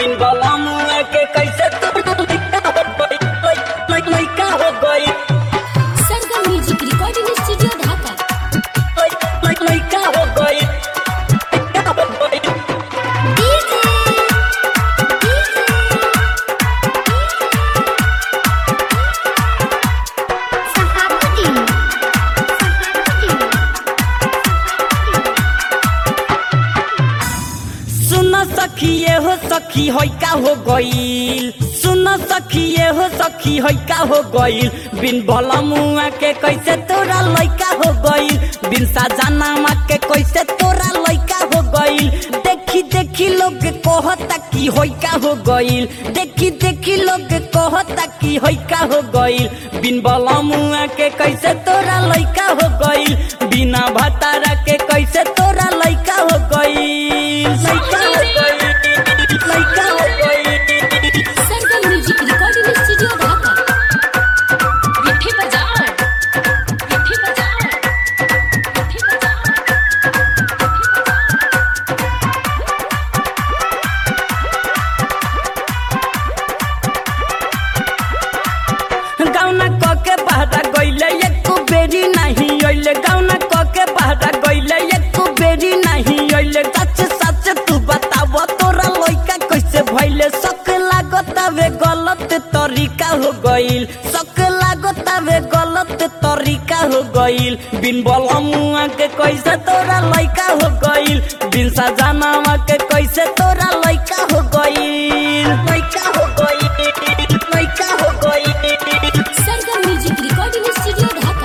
बिन बलमुआ के कैसे तोरा लइका हो गई Sargam music recording studio Dhaka लइका हो गई लइका हो गई सुन सखिए हो सखी होई का हो गईल सुन सखिए हो सखी होई का हो गईल बिन बलमुआ के कैसे तोरा लइका हो गईल बिन साजनामा के कैसे तोरा लइका हो गईल देखी देखी लोग कहता कि होई का हो गईल देखी देखी लोग कहता कि होई का हो गईल बिन बलमुआ के कैसे तोरा लइका हो गईल बिना भतारा के कैसे तोरा लइका हो गईल लइका हो गईल लइका हो गईल Sargam music recording studio Dhaka विठी बजाओ विठी बजाओ विठी बजाओ गौना कके बहरा गइले एको बेरी नहीं अइले गौना कके बहरा गइले एको बेरी नहीं अइले सच सच तू बताव तोरा लइका कैसे भइले शक लागतावे गलत तरीका हो गइल शक लागतावे गलत तरीका हो गइल बिन बलमुआ के कैसे तोरा लइका हो गइल बिन सजनावा के कैसे तोरा लइका हो गइल लइका हो गइल लइका हो गइल Sargam music recording studio Dhaka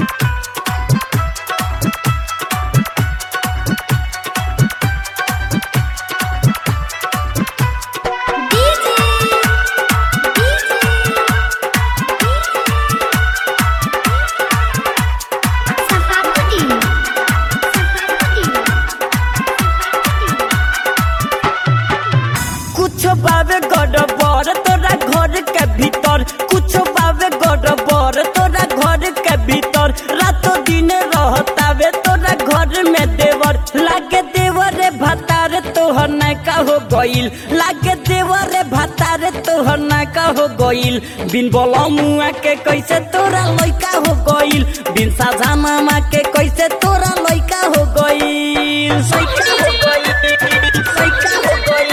कुछ बावे गड़बड़ तोरा घर के भीतर कुछ बावे गड़बड़ तोरा घर के भीतर रातों दिन रहतावे तोरा घर में देवर लागे देवर भतार तोहर नैका हो गइल लागे देवर भतार तोहर नैका हो गइल बिन बलमुआ के कैसे तोरा लइका हो गइल बिन साझानामा के कैसे तोरा लइका हो गइल लइका हो गइल लइका हो गइल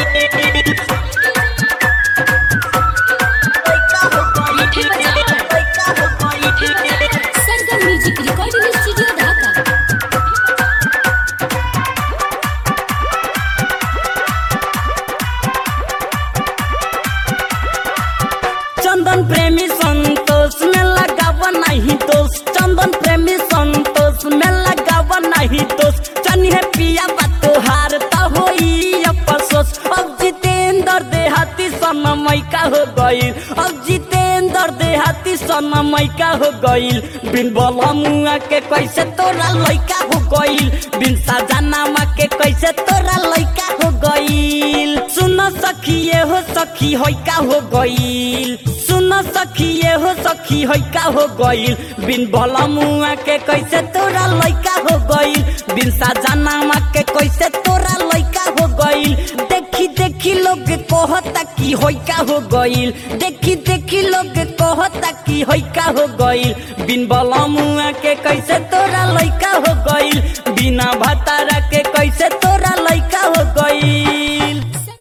विठी बजाओ विठी बजाओ Sargam music recording studio Dhaka Chandan Premi Santosh में लगावा नहीं दोष चंदन प्रेमी संतोष में लगावा नहीं दोष चनी है पिया बतोहार त होई अफसोस अब जितेंद्र देहाती सनमय का हो गईल अब जितेंद्र देहाती सनमय का हो गईल बिन बलमुआ के कैसे तोरा लइका हो गईल बिन साजनामा के कैसे तोरा लइका हो गईल सुन सखिए हो सखी होई का हो गईल सुन सखिए हो सखी होई का हो गईल बिन बलमुआ के कैसे तोरा लइका हो गईल बिन साजनामा के कैसे तोरा लइका हो गईल देखी देखी लोग कहता कि होई का हो गईल देखी देखी लोग कहता कि होई का हो गईल बिन बलमुआ के कैसे तोरा लइका हो गईल बिना भता